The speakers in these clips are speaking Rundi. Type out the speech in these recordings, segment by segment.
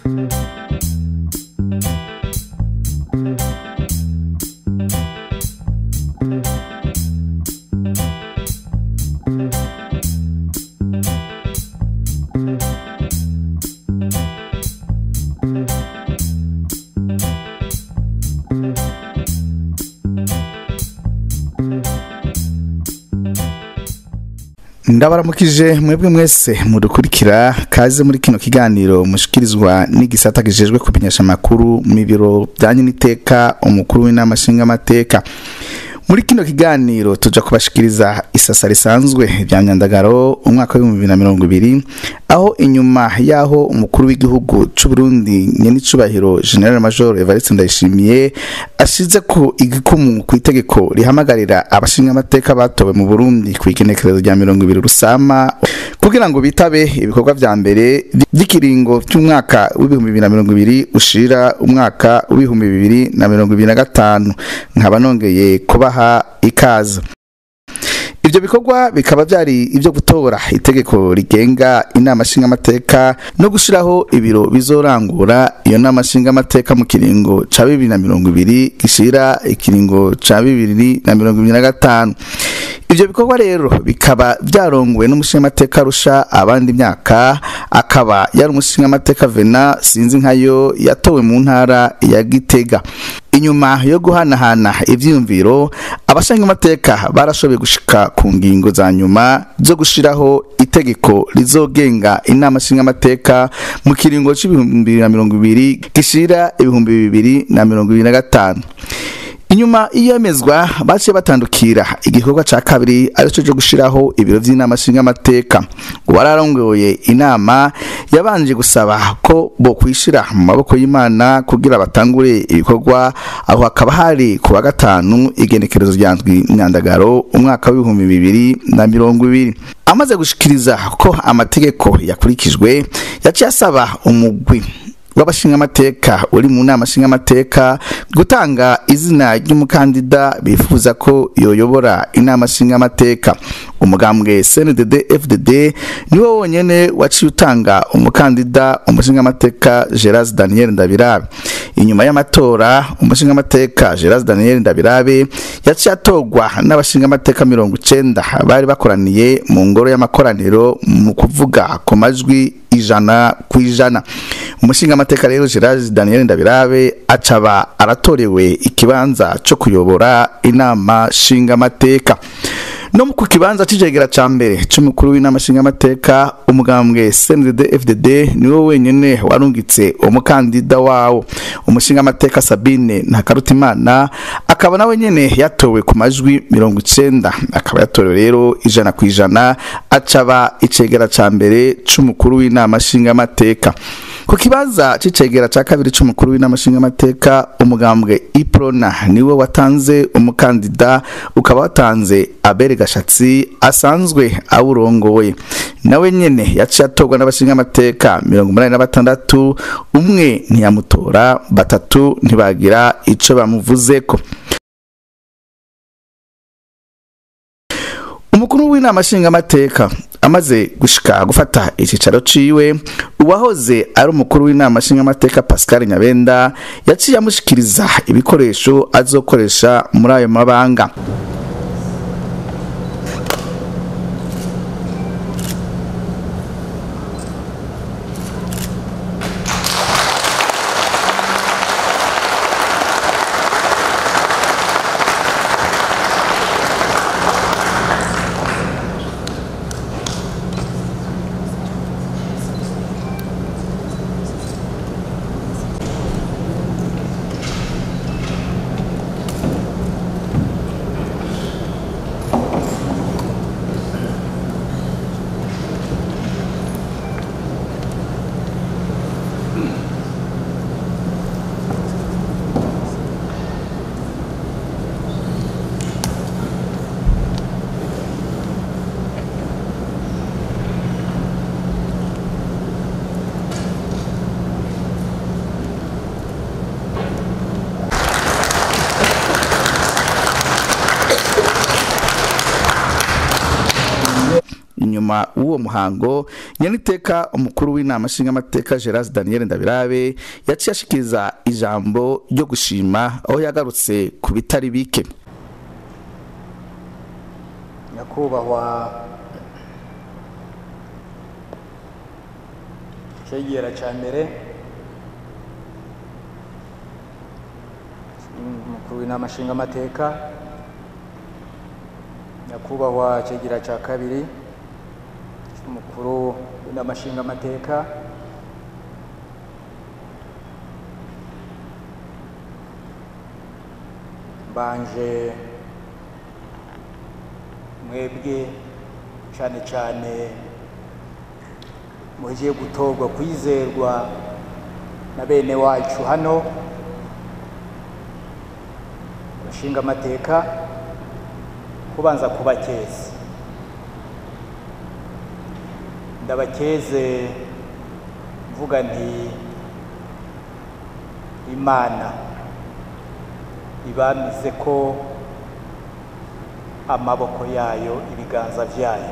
ndabaramukije mwebwe mwese mudukurikira kaze muri kino kiganiro mushikirizwa n'igisata gijejwe kumenyesha amakuru mu biro byanye n'iteka umukuru w'inama nshingamateka muri kino kiganiro tuja kubashikiriza isasa risanzwe rya myandagaro umwaka w'ibihumbi bibiri na mirongo ibiri aho inyuma y'aho umukuru w'igihugu c'u Burundi nyenicubahiro General Major Evariste Ndayishimiye ashize ko igikumu ku itegeko rihamagarira abashingamateka batowe mu Burundi ku igenekerezo rya mirongo ibiri rusama kugira ngo bitabe ibikorwa vya mbere vy'ikiringo cy'umwaka w'ibihumbi bibiri na mirongo ibiri ushira umwaka w'ibihumbi bibiri na mirongo ibiri na gatanu nkaba nongeye kubaha ikaze ivyo bikorwa bikaba vyari ivyo gutora itegeko rigenga inama nshingamateka no gushiraho ibiro bizorangura iyo nama nshingamateka mu kiringo ca bibiri na mirongo ibiri gishira ikiringo ca bibiri na mirongo ibiri na gatanu ivyo bikorwa rero bikaba vyarongowe n'umushingamateka rusha abandi myaka akaba yari umushingamateka vena sinzi nkayo yatowe mu ntara ya gitega inyuma yo guhanahana ivyiyumviro abashingamateka barashoboye gushika ku ngingo za nyuma zo gushiraho itegeko rizogenga inama nshingamateka mu kiringo c'ibihumbi bibiri na mirongo ibiri gishira ibihumbi bibiri na mirongo ibiri na gatanu inyuma iyemezwa baciye batandukira igikorwa ca kabiri arico cyo gushiraho ibiro vy'inama nshingamateka uwararongoye inama yabanje gusaba ko bo kwishira mu maboko y'imana kugira batangure ibikorwa aho hakaba hari ku wa gatanu igenekerezo rya ndwi myandagaro umwaka w'ibihumbi bibiri na mirongo ibiri amaze gushikiriza ko amategeko yakurikijwe yaciye asaba umugwi w'abashingamateka uri mu nama nshingamateka gutanga izina ry'umukandida bifuza ko yoyobora inama nshingamateka umugambwe CNDD FDD niwo wonyene waciye utanga umukandida umushingamateka Gerard Daniel Ndabirabe inyuma y'amatora umushingamateka Gerard Daniel Ndabirabe yaciye atorwa n'abashingamateka mirongo icenda bari bakoraniye mu ngoro y'amakoraniro mu kuvuga ku majwi ijana ku ijana umushingamateka rero Gerard Daniel Ndabirabe acaba aratorewe ikibanza cyo kuyobora inama nshingamateka no ku kibanza c'icegera ca mbere c'umukuru w'inama nshingamateka umugambwe CNDD FDD niwo wenyene warungitse umukandida wawo umushingamateka Sabine Ntakarutimana akaba nawe nyene yatowe ku majwi mirongo icenda akaba yatorewe rero ijana ku ijana acaba icegera ca mbere c'umukuru w'inama nshingamateka ku kibanza c'icegera ca kabiri c'umukuru w'inama nshingamateka umugambwe Iprona niwe watanze umukandida ukaba watanze Abere Gashatsi asanzwe awurongoye nawe nyene yaciye atorwa n'abashingamateka mirongo umunani na batandatu umwe ntiyamutora batatu ntibagira ico bamuvuzeko umukuru w'inama nshingamateka amaze gushika gufata icicaro ciwe uwahoze ari umukuru w'inama nshingamateka Pascal Nyabenda yaciye amushikiriza ibikoresho azokoresha muri ayo mabanga nyuma w'uwo muhango nyaniteka umukuru w'inama nshingamateka gerard daniel ndabirabe yaciye ashikiriza ijambo ryo gushima aho yagarutse ku bitari bike nyakubahwa cegera ca mbere umukuru w'inama nshingamateka nyakubahwa cegera ca kabiri umukuru w'inama nshingamateka mbanje mwebwe cyane cyane mugiye gutorwa kwizerwa na bene wacu hano abashinga amateka kubanza kubakeza ndabakeze mvuga nti imana ibamize ko amaboko yayo ibiganza byayo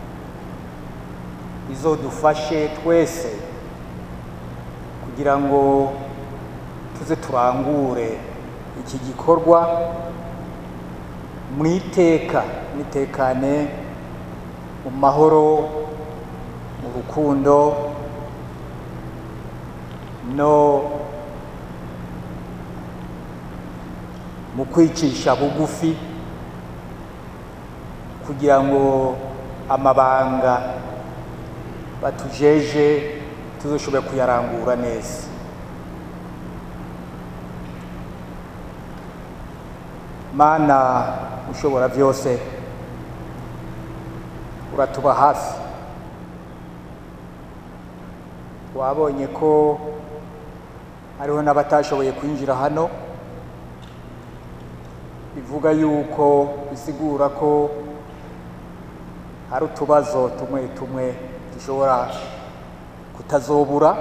izodufashe twese kugira ngo tuze turangure iki gikorwa mu iteka nitekane mu mahoro mu rukundo no mu kwicisha bugufi kugira ngo amabanga batujeje tuzoshobore kuyarangura neza mana ushobora byose uratuba hafi wabonye ko hariho n'abatashoboye kwinjira hano bivuga yuko bisigura ko hari utubazo tumwe tumwe dushobora kutazobura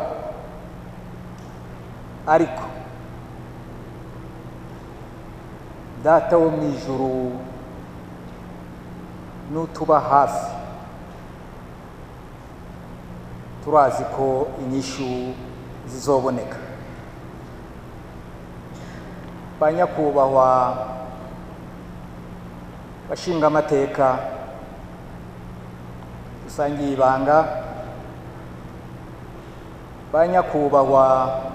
ariko data wo mu ijuru n'utuba hafi turazi ko inyishu zizoboneka ba nyakubahwa bashinga amateka dusangiye ibanga ba nyakubahwa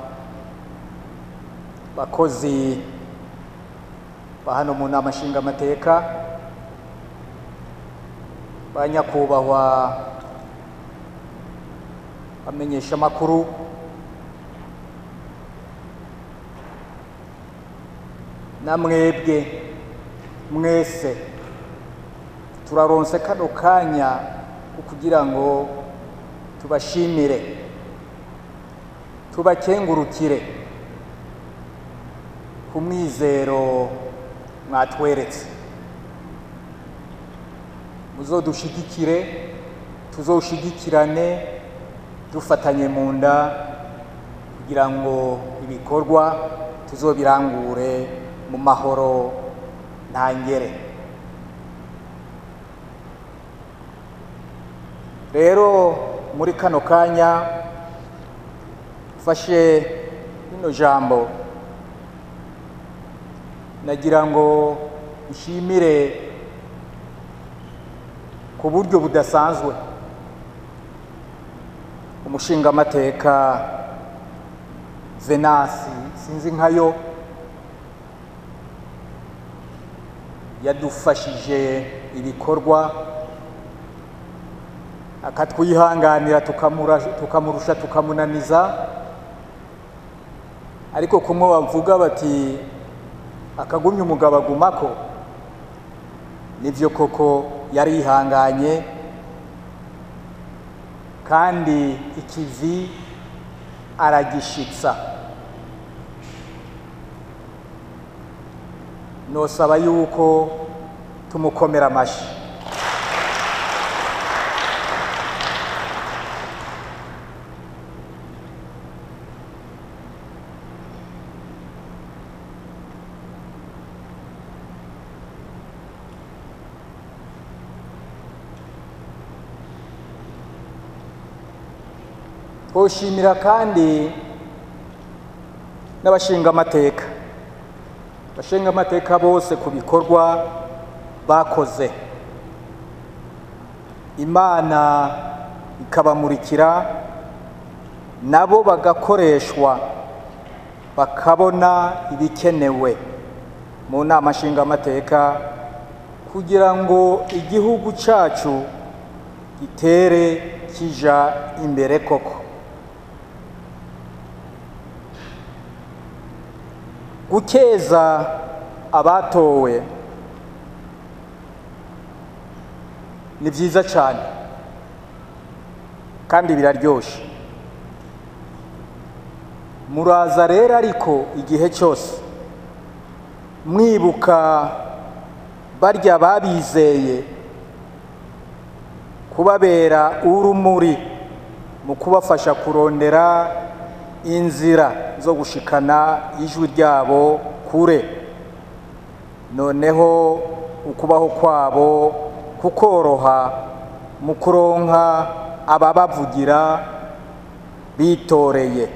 bakozi ba hano mu nama nshingamateka ba nyakubahwa bamenyesha amakuru na mwebwe mwese turaronse kano kanya kugira ngo tubashimire tubakengurukire ku mwizero mwatweretse muzodushigikire tuzoshigikirane dufatanye mu nda kugira ngo ibikorwa tuzobirangure mu mahoro ntangere rero muri kano kanya ufashe rino jambo nagira ngo nshimire ku buryo budasanzwe umushingamateka venasi sinzi nkayo yadufashije ibikorwa akatwihanganira tukamurusha tukamunaniza ariko kumwe bavuga bati akagumya umugabo agumako nibyo koko yarihanganye kandi ikivi aragishitsa nosaba yuko tumukomera amashyi twoshimira kandi n'abashingamateka abashingamateka bose ku bikorwa bakoze imana ikabamurikira nabo bagakoreshwa bakabona ibikenewe mu nama nshingamateka kugira ngo igihugu cyacu gitere kija imbere koko gukeza abatowe ni byiza cyane kandi biraryoshe muraza rero ariko igihe cyose mwibuka barya babizeye kubabera urumuri mu kubafasha kurondera inzira zo gushikana ijwi ryabo kure noneho ukubaho kwabo kukoroha mu kuronka ababavugira bitoreye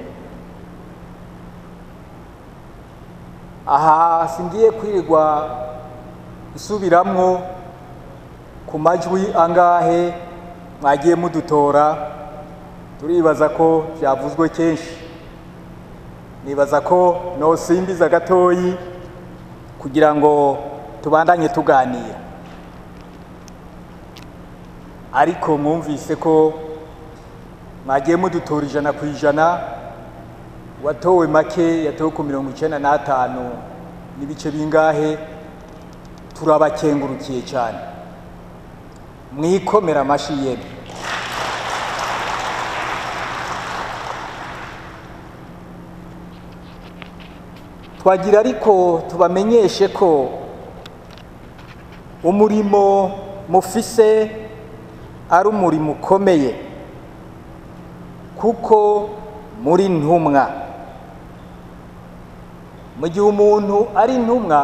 aha singiye kwirirwa isubiramwo ku majwi angahe mwagiye mudutora turibaza ko byavuzwe kenshi nibaza ko nosimbiza gatoyi kugira ngo tubandanye tuganira ariko mwumvise ko mwagiye mudutora ijana ku ijana watowe make yatowe ku mirongo icyenda n'atanu n'ibice bingahe turabakengurukiye cyane mwikomera amashyi yemwe twagira ariko tubamenyeshe ko umurimo mufise ari umurimo ukomeye kuko muri ntumwa mu gihe umuntu ari intumwa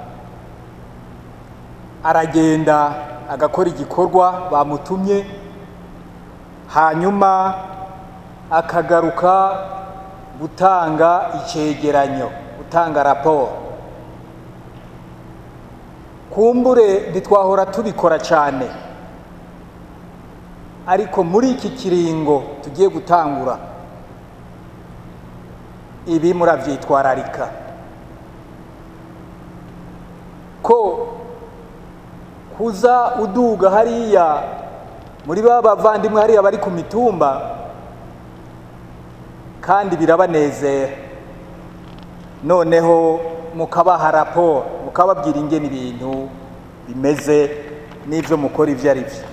aragenda agakora igikorwa bamutumye hanyuma akagaruka gutanga icyegeranyo gutanga raporo kumbure ntitwahora tubikora cyane ariko muri iki kiringo tugiye gutangura ibi murabyitwararika ko kuza uduga hariya muri ba bavandimwe hariya bari ku mitumba kandi birabanezera noneho mukabaha raporo mukababwira ingene ibintu bimeze n'ibyo mukora ibyo ari byo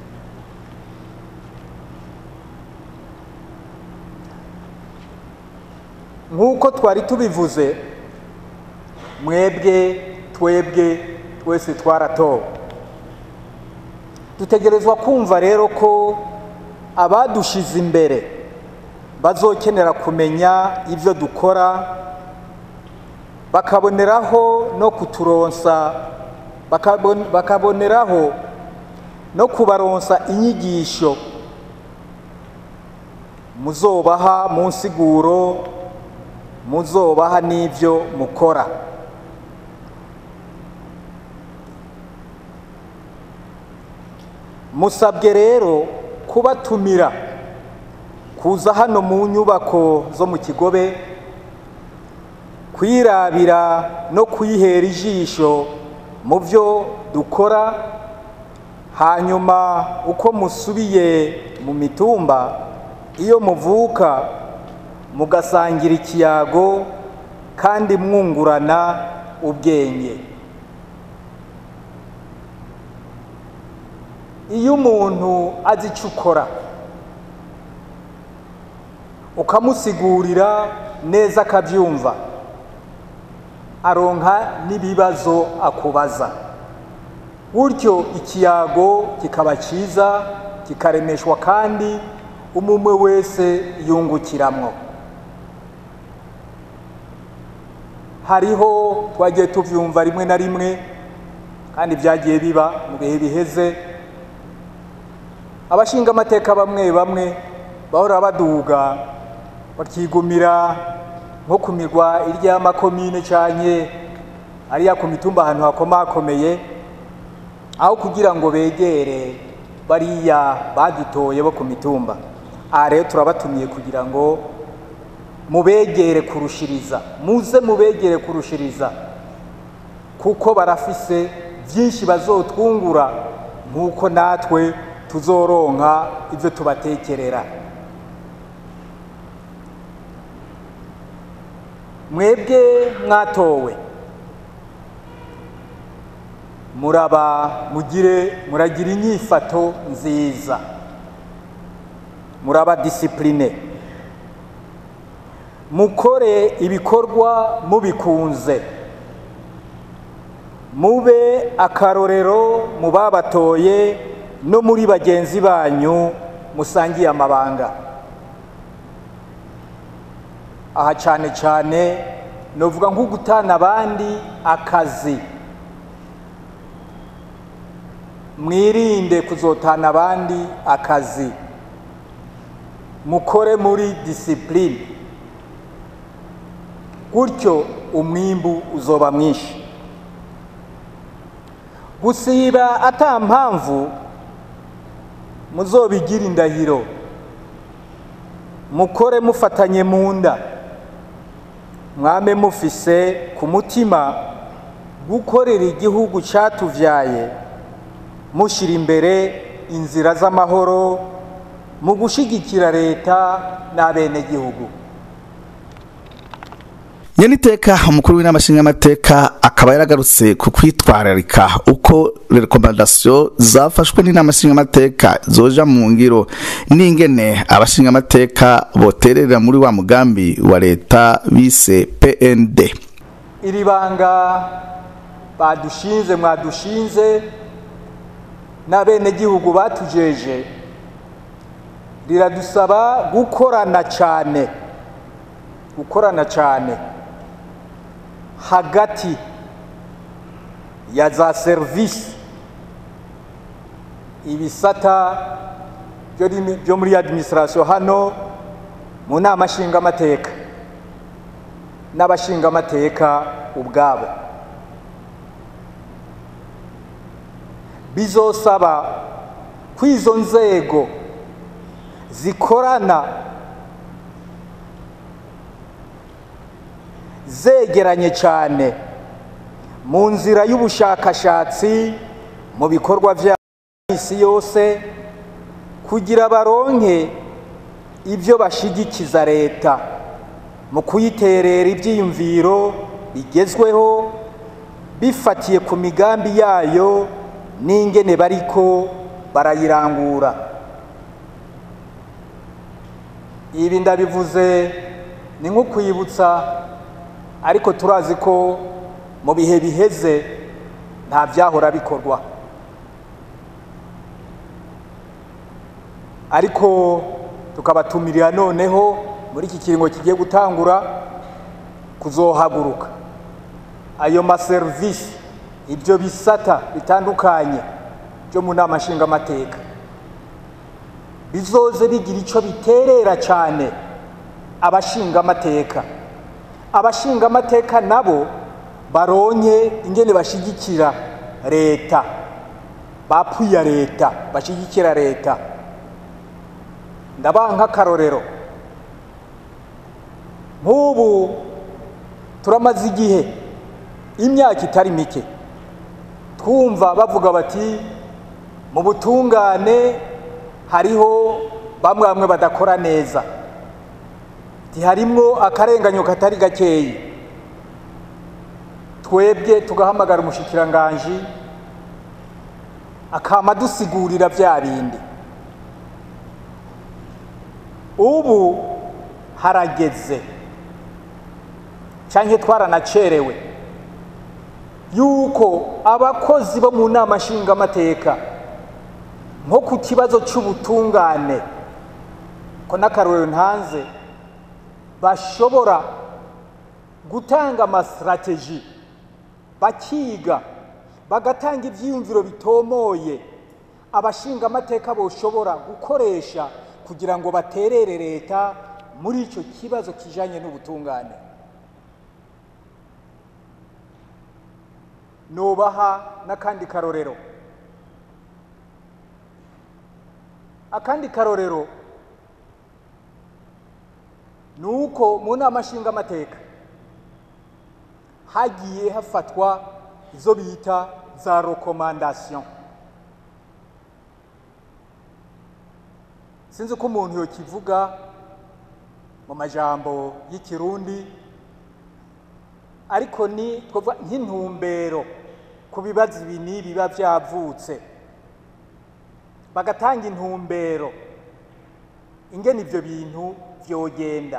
nk'uko twari tubivuze mwebwe twebwe twese twaratowe dutegerezwa kumva rero ko abadushize imbere bazokenera kumenya ibyo dukora bakaboneraho no kuturonsa bakaboneraho no kubaronsa inyigisho muzobaha mu nsiguro muzobaha n'ibyo mukora musabwe rero kubatumira kuza hano mu nyubako zo mu kigobe kwirabira no kwihera ijisho mu byo dukora hanyuma uko musubiye mu mitumba iyo muvuka mugasangira ikiyago kandi mwungurana ubwenge iyo umuntu azi icyo ukora ukamusigurira neza akabyumva aronka n'ibibazo akubaza gutyo ikiyago kikaba cyiza kikaremeshwa kandi umumwe wese yungukiramwo hariho twagiye tubyumva rimwe na rimwe kandi byagiye biba mu bihe biheze abashinga amateka bamwe bamwe bahora baduga bakigumira nko ku mirwa irya y'amakomine canke ariya ku mitumba ahantu hakomakomeye aho kugira ngo begere bariya badutoye bo ku mitumba aha rero turabatumiye kugira ngo mubegere kurushiriza muze mubegere kurushiriza kuko barafise byinshi bazotwungura nk'uko natwe tuzoronka ibyo tubatekerera mwebwe mwatowe muraba mugire muragira inyifato nziza muraba disipurine mukore ibikorwa mubikunze mube akarorero mu babatoye no muri bagenzi banyu musangiye amabanga aha cyane cyane novuga nko gutana abandi akazi mwirinde kuzotana abandi akazi mukore muri disipurine gutyo umwimbu uzoba mwinshi gusiba ata mpamvu muzobigira indahiro mukore mufatanye mu nda mwame mufise ku mutima gukorera igihugu cyatuvyaye mushyira imbere inzira z'amahoro mu gushyigikira leta n'abenegihugu nyeniteka umukuru w'inama nshingamateka akaba yaragarutse ku kwitwararika uko rekomandasiyo zafashwe n'inama nshingamateka zoja mu ngiro n'ingene abashingamateka boterera muri wa mugambi wa leta bise pnd iri banga badushinze mwadushinze n'abenegihugu batujeje riradusaba gukorana cyane gukorana cyane hagati ya za serivisi ibisata byo muri adiminisitirasiyo hano mu nama nshingamateka n'abashingamateka ubwabo bizosaba ko izo nzego zikorana zegeranye cyane mu nzira y'ubushakashatsi mu bikorwa bya isi yose kugira baronke ibyo bashigikiza leta mu kuyiterera ibyiyumviro bigezweho bifatiye ku migambi yayo n'ingene bariko barayirangura ibi ndabivuze ni nko kwibutsa ariko turazi ko mu bihe biheze nta byahora bikorwa ariko tukabatumirira noneho muri iki kiringo kigiye gutangura kuzohaguruka ayo maserivisi ibyo bisata bitandukanye byo mu nama nshingamateka bizoze bigira icyo biterera cyane abashingamateka abashingamateka nabo baronye ingene bashigikira leta bapfuye leta bashigikira leta ndabaha nk'akarorero nk'ubu turamaze igihe imyaka itari mike twumva bavuga bati mu butungane hariho bamwe bamwe badakora neza harimwo akarenganyo katari gakeyi twebwe tugahamagara umushikiranganji akama dusigurira bya bindi ubu harageze cyangwa twaranacerewe yuko abakozi bo mu nama nshingamateka nko ku kibazo cy'ubutungane ko n'akarorero ntanze bashobora gutanga amasitrategi bakiga bagatanga ibyiyumviro bitomoye abashingamateka boshobora gukoresha kugira ngo baterere leta muri icyo kibazo kijanye n'ubutungane nobaha n'akandi karorero akandi karorero ni uko mu nama nshingamateka hagiye hafatwa izo bita za rekomandasiyo sinzi ko umuntu yokivuga mu majambo y'ikirundi ariko ni twavuga nk'intumbero ku bibazo ibi n'ibi biba byavutse bagatanga intumbero ingene ibyo bintu vyogenda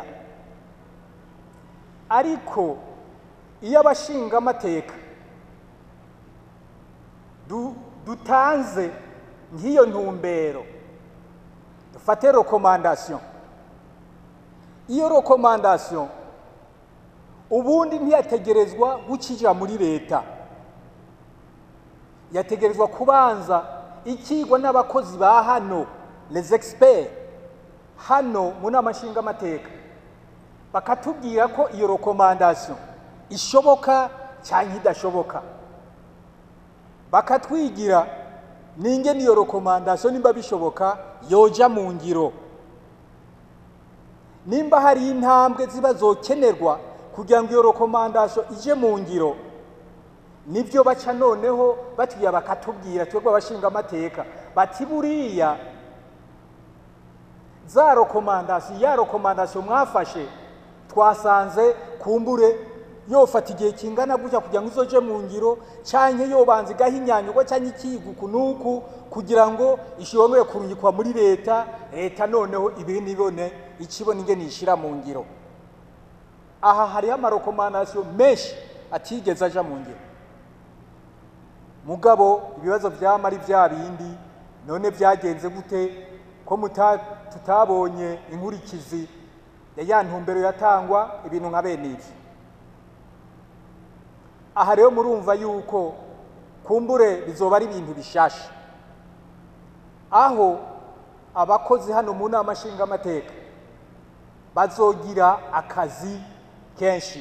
ariko iyo abashingamateka du, dutanze nk'iyo ntumbero dufate rekomandasiyo iyo rekomandasiyo ubundi ntiyategerezwa gukija muri leta yategerezwa kubanza ikigwa n'abakozi ba hano les experts hano mu nama nshingamateka bakatubwira ko iyo rekomandasiyo ishoboka cyangwa idashoboka bakatwigira n'ingene iyo rekomandasiyo nimba bishoboka yoja mu ngiro nimba hari intambwe ziba zokenerwa kugira ngo iyo rekomandasiyo ije mu ngiro nibyo baca noneho batuye bakatubwira twebwe abashinga amateka bati buriya za rekomandasiyo ya rekomandasiyo mwafashe twasanze kumbure yofata igihe kingana gutya kugira ngo izoje mu ngiro canke yobanza igahinyanyurwa canke ikiguku nuku kugira ngo ishobore kurungikwa muri leta leta noneho ibi nibone ikibona ingene ishira mu ngiro aha hariho amarekomandasiyo menshi atigeze aja mu ngiro mugabo ibibazo vyama ari vya bindi none vyagenze gute ko muta tutabonye inkurikizi ya ya ntumbero yatangwa ibintu nka bene ivyo aha rero murumva yuko kumbure bizoba ari ibintu bishasha aho abakozi hano mu nama nshingamateka bazogira akazi kenshi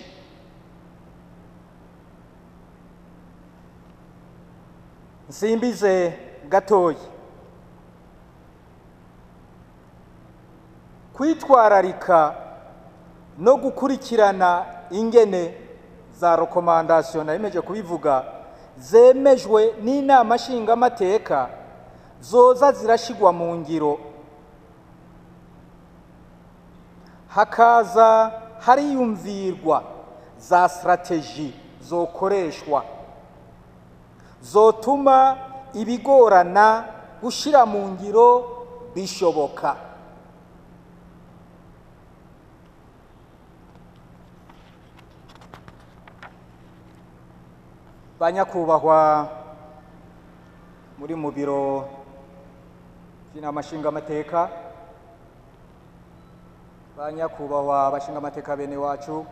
nsimbize gatoya kwitwararika no gukurikirana ingene za rekomandasiyo nayemeje kubivuga zemejwe n'inama nshingamateka zoza zirashigwa mu ngiro hakaza hariyumvirwa za sitarateji zokoreshwa zotuma ibigorana gushyira mu ngiro bishoboka banyakubahwa muri mu biro by'inama nshingamateka banyakubahwa abashingamateka bene wacu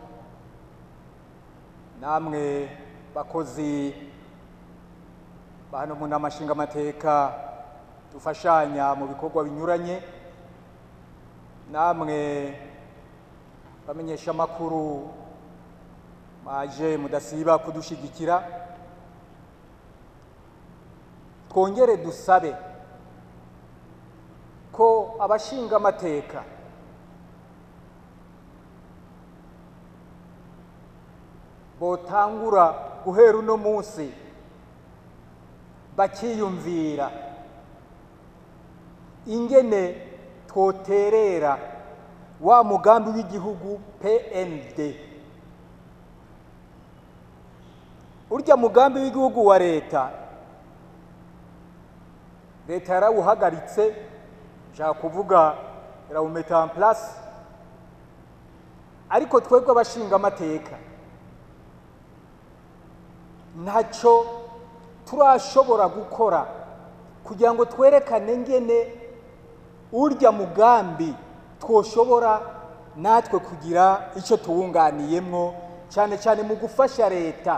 namwe bakozi ba hano mu nama nshingamateka dufashanya mu bikorwa binyuranye namwe bamenyesha amakuru maje mudasiba kudushigikira twongere dusabe ko abashinga amateka botangura guhera uno munsi bakiyumvira ingene twoterera wa mugambi w'igihugu PND urya mugambi w'igihugu wa leta leta yarawuhagaritse nshaka kuvuga irawumeta en place ariko twebwe abashinga amateka ntacyo turashobora gukora kugira ngo twerekane ngene urya mugambi twoshobora natwe kugira icyo tuwunganiyemwo cyane cyane mu gufasha leta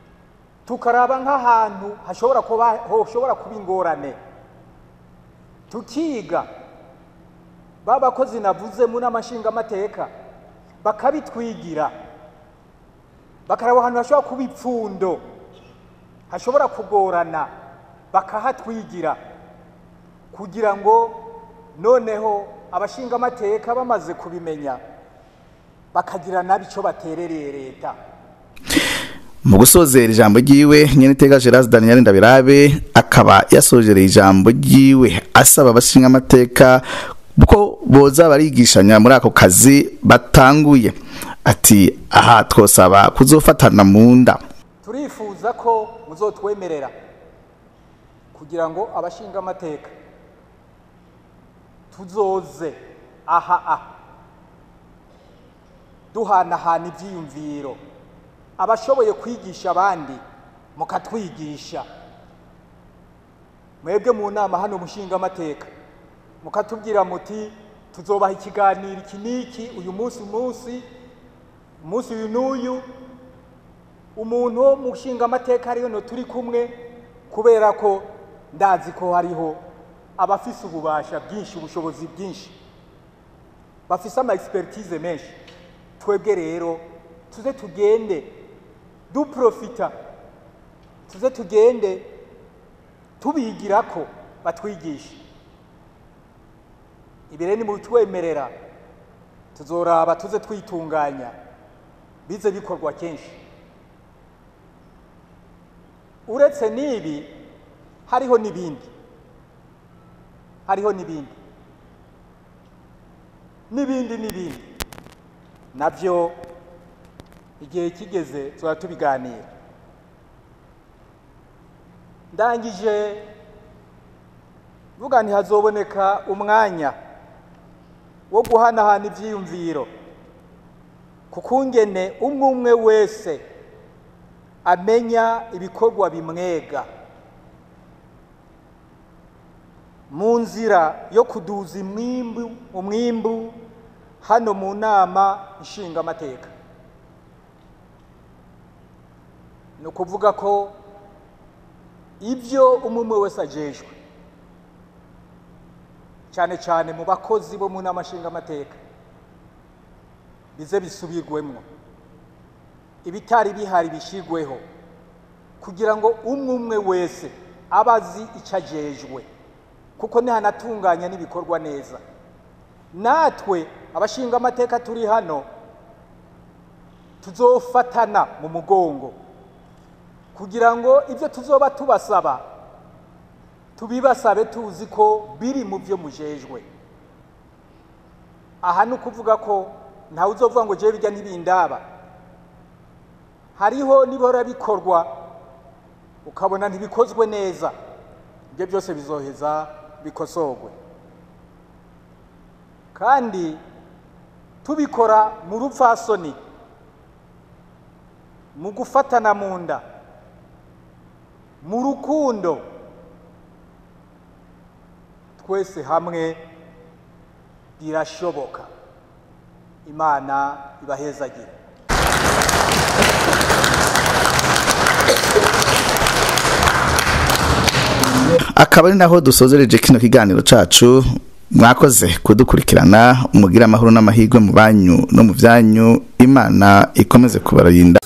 tukaraba nk'ahantu hashobora kuba hoshobora kuba ingorane tukiga ba bakozi navuze mu nama nshingamateka bakabitwigira bakaraba ahantu hashobora kuba ipfundo hashobora kugorana bakahatwigira kugira ngo noneho abashingamateka bamaze kubimenya bakagira nabi icyo baterereye leta mu gusozera ijambo ryiwe nyenitega Gerard Daniel Ndabirabe akaba yasojereye ijambo ryiwe asaba abashinga amateka ko boza barigishanya muri ako kazi batanguye ati aha twosaba kuzofatana mu nda turifuza ko muzotwemerera kugira ngo abashinga amateka tuzoze aha aha duhanahana ibyiyumviro abashoboye kwigisha abandi mukatwigisha mwebwe mu nama hano mushinga amateka mukatubwira muti tuzobaha ikiganiro iki n'iki uyu munsi umunsi umunsi uyu n'uyu umuntu wo mushinga amateka ariyo no turi kumwe kubera ko ndazi ko hariho abafise ububasha bwinshi ubushobozi bwinshi bafise ama expertise menshi twebwe rero tuze tugende duprofita tuze tugende tubigira ko batwigisha ibi rero ni mu bitwemerera tuzoraba tuze twitunganya bize bikorwa kenshi uretse n'ibi hariho n'ibindi hariho n'ibindi n'ibindi n'ibindi nabyo igihe kigeze tuba tubiganira ndangije vuga ntihazoboneka umwanya wo guhanahana ibyiyumviro kuko ngene umwe umwe wese amenya ibikorwa bimwega mu nzira yo kuduza umwimbu umwimbu hano mu nama nshingamateka ni ukuvuga ko ibyo umwe umwe wese ajejwe cyane cyane mu bakozi bo mu nama nshingamateka bize bisubirwemo ibitari bihari bishyirweho kugira ngo umwe umwe wese abe azi icyo ajejwe kuko ntihanatunganya n'ibikorwa neza natwe abashinga amateka turi hano tuzofatana mu mugongo kugira ngo ibyo tuzoba tubasaba tubibasabe tuzi ko biri mu byo mujejwe aha ni ukuvuga ko ntawe uzovuga ngo jewe bijya ntibindaba hariho nibora bikorwa ukabona ntibikozwe neza ibyo byose bizoheza bikosorwe kandi tubikora mu rupfasoni mu gufatana mu nda mu rukundo twese hamwe birashoboka imana ibahezagire akaba ari naho dusozereje kino kiganiro cacu mwakoze kudukurikirana mugira amahoro n'amahirwe mu banyu no mu byanyu imana ikomeze kubarinda